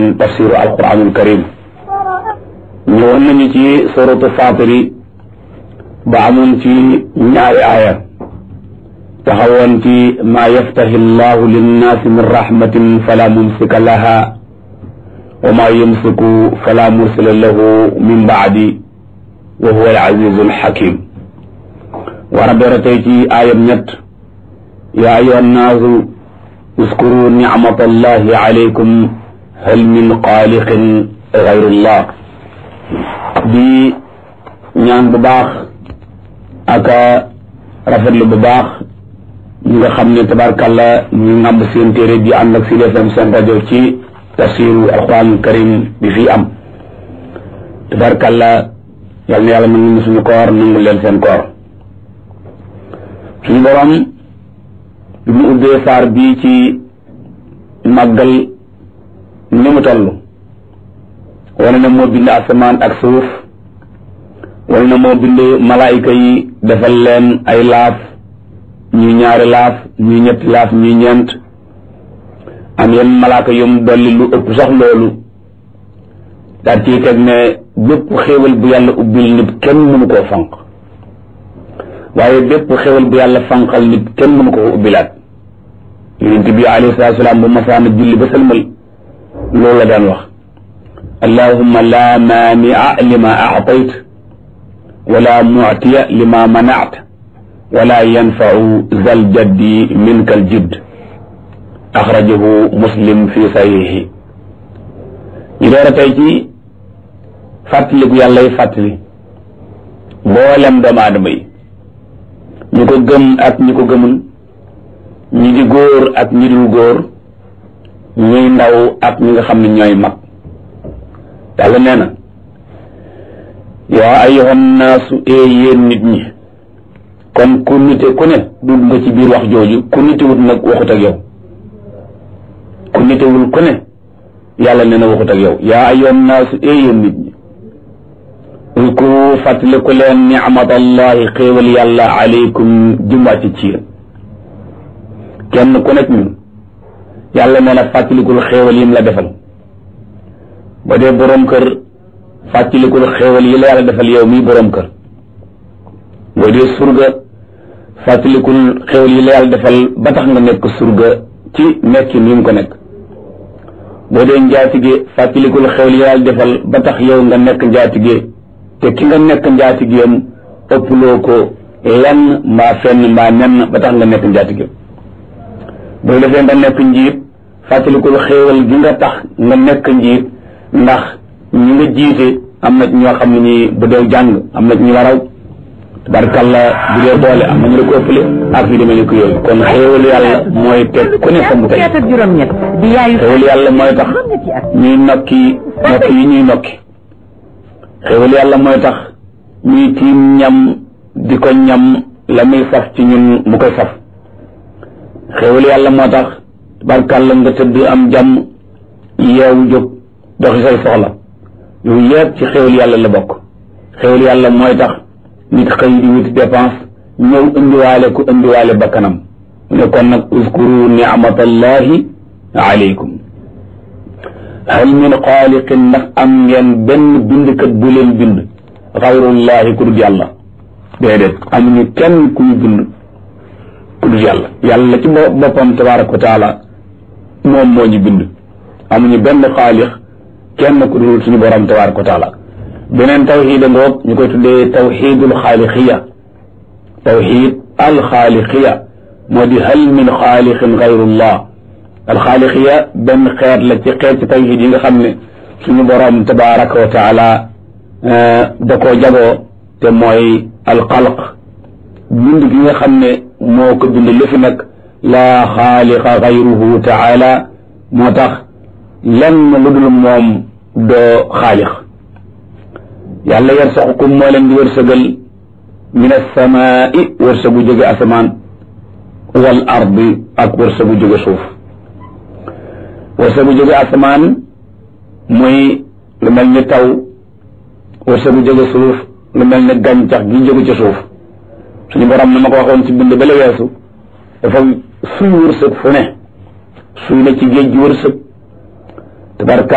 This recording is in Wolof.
tafsiru alquranul karim ñëwoon nañu ci suratu fatiri ba amoon ci ñaari aaya taxawoon ci maa yaftahi llahu linnaasi min rahmatin fala mumsika laha wa maa yumsiku fala mursila lahu min baadi wa huwa al-azizu al-hakim war a dora tey ci aayam ñett yaa ayyuha nnaasu uskuru nicmata allahi alaykum hal min xaaliqin gayrullah di ñaan bu baax aka rafetlu bu baax ñi nga xam ne tabarkàlla ñu ngàmb seen téere bi ànd ak Sud FM seen rajo ci tafsiru alquranul karim bi fii am tabarkàlla yal na yàlla nangu suñu koor nangu leen seen koor suñu borom bi mu ubbee saar bii ci màggal ni mu toll wane na moo bind asamaan ak suuf wane na moo bind malaayika yi defal leen ay laaf ñuy ñaari laaf ñuy ñetti laaf ñuy ñeent am yenn malaaka yum dolli lu ëpp sax loolu daal ciy teg ne bépp xéewal bu yàlla ubbil nit kenn mënu koo fanq waaye bépp xéewal bu yàlla fanqal nit kenn mënu koo ubbilaat yonent bi alayhi salaatu salaam bu masaana julli ba sëlmal loolu la daan wax allahumma la maania lima aatayt wala muctiya lima manact wala yanfau zal jaddi minka al jidd axrajahu muslim fi sahihi ñu door a tey ci fàttaliku yàllay fàttali mboolem doomu aadama yi ñu ko gëm ak ñi ko gëmul ñi di góor ak ñi dul góor ñuy ndaw ak ñi nga xam ne ñooy mag yàlla nee na yaa ayyuhan naasu ee yéen nit ñi kon ku nite ku ne dugg nga ci biir wax jooju ku nitewut nag waxut ak yow ku nitewul ku ne yàlla nee na waxut ak yow yaa ayyuhan naasu ee yéen nit ñi ulkuru fàttaliku leen nicmatallahi xéewal yàlla aleykum jumwàcc ci yéen kenn ku nekk ñun yàlla nee na fàttalikul xéewal yim la defal ba dee boroom kër fàttalikul xéewal yi la yàlla defal yow mii boroom kër boo dee surga fàttalikul xéewal yi la yàlla defal ba tax nga nekk surga ci nekkin yi nga ko nekk boo dee njaatige fàttalikul xéewal yi la yàlla defal ba tax yow nga nekk njaatige te ki nga nekk njaatigeem ëpploo ko lenn mbaa fenn mbaa nenn ba tax nga nekk njaatige boo defee nga nekk njiit fàttalikul xéewal gi nga tax nga nekk njiit ndax ñi nga jiite am na ñoo xam ne nii bu dee jàng am na ñu waraw tabarkalla bu dee doole am na ñu la ko ëppale ak yu demee ni ko yooyu kon xéewal yàlla mooy teg ku ne fa mu tey xéewal yàlla mooy tax ñuy nokki nokki yi ñuy nokki xéewal yàlla mooy tax ñuy tiim ñam di ko ñam la muy saf ci ñun mu koy saf xéewal yàlla moo tax tabarkalla nga tëdd am jàmm yeewu jóg doxi say soxla yooyu yëpp ci xéwal yàlla la bokk xéwal yàlla mooy tax nit xëy di wuti dépense ñëw indiwaale ku indiwaale bakkanam ne kon nag uskuru nicmatallahi alaykum hal min xaaliqin ndax am ngeen benn bindkat bu leen bind xayrullahi ku dul yàlla déedéet amuñu kenn ku ñu bind ku dul yàlla yàlla ci boppam tabaraka wa taala moom moo ñu bind amuñu benn xaalix kenn ku dul suñu borom tabaraka wa taala beneen tawxiid a ngoog ñu koy tuddee tawxiidul xaaliqiya tawxiid alxaaliqiya moo di hal min xaalixin gayrullah alxaaliqiya benn xeet la ci xeet ci tawxiid yi nga xam ne suñu borom tabaraka wa taala da koo jagoo te mooy alxalq bind gi nga xam ne moo ko bind lu fi nag laa xaaliqa gayruhu taala moo tax lenn lu dul moom doo xaalix yàlla yarsaqukum moo leen di wërsëgal min alsamaai wërsëgu jóge asamaan wal ardi ak wërsëgu jóge suuf wërsëgu jóge asamaan muy lu mel ni taw wërsëgu jóge suuf lu mel ni gàncax gi jóge ci suuf suñu borom na ma ko waxoon ci bind ba la weesu dafa suy wërsëg fu ne suy na ci géej gi wërsëg tabarka